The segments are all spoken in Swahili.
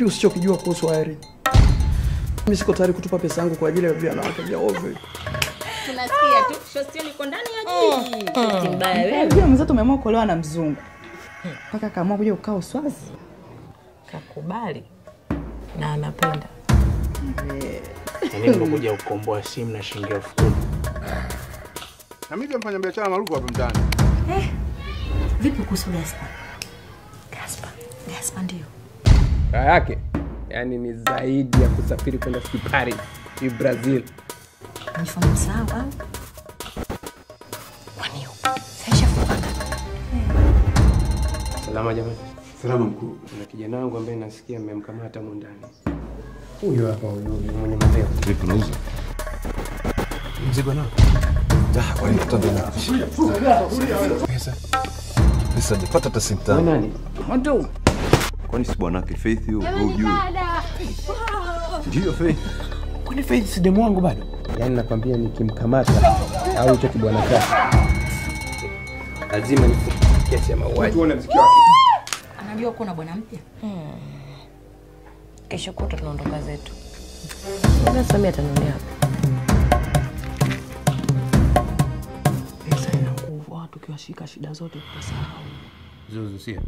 kipi usichokijua kuhusu Irene? Mimi siko tayari kutupa pesa yangu kwa ajili ya wanawake vya ovyo. Tunasikia tu Shostion iko ndani ya jiji. Shosti mbaya wewe. Unajua mwenzetu umeamua kuolewa na mzungu mpaka akaamua kuja kukaa Uswazi. Kakubali na anapenda. Yaani nimekuja kukomboa simu na shilingi elfu kumi. Na mimi pia mfanya biashara maarufu hapa mtaani. Vipi kuhusu Gaspar? Gaspar. Gaspar ndio. raha yake yani ni zaidi ya kusafiri kwenda sijui Paris sijui Brazil. Nifahamu sawa. Kwani Saishafuka. Salama jamani. Salama mkuu. Kuna kijana wangu ambaye nasikia mmemkamata humu ndani. Huyu hapa huyu huyu mwenye mapeo. Vipi unauza? Mzigo nao. Ah, kwani mtoto na pesa. Pesa nipata hata senti Wewe tano. nani? Mtu Kwani si bwanake Faith huyo wewe hujui? Ndio Faith. Kwani Faith si demu wangu bado? Yaani nakwambia nikimkamata au hicho kibwana chake lazima nifuke kesi ya mauaji. Tuone mziki wake. Anajua uko na bwana mpya? Kesho kutwa tunaondoka zetu. Sasa Samia atanunia Pesa ina nguvu, watu tukiwashika shida zote tutasahau. Zuzu sio.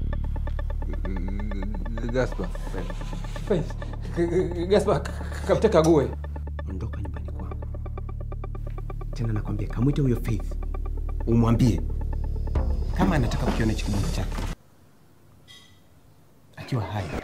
Gaspar. Faith. Gaspar kamteka gue. Ondoka nyumbani kwangu. Tena nakwambia kamwite huyo Faith. Umwambie kama anataka kukiona hichi kibunda chake akiwa hai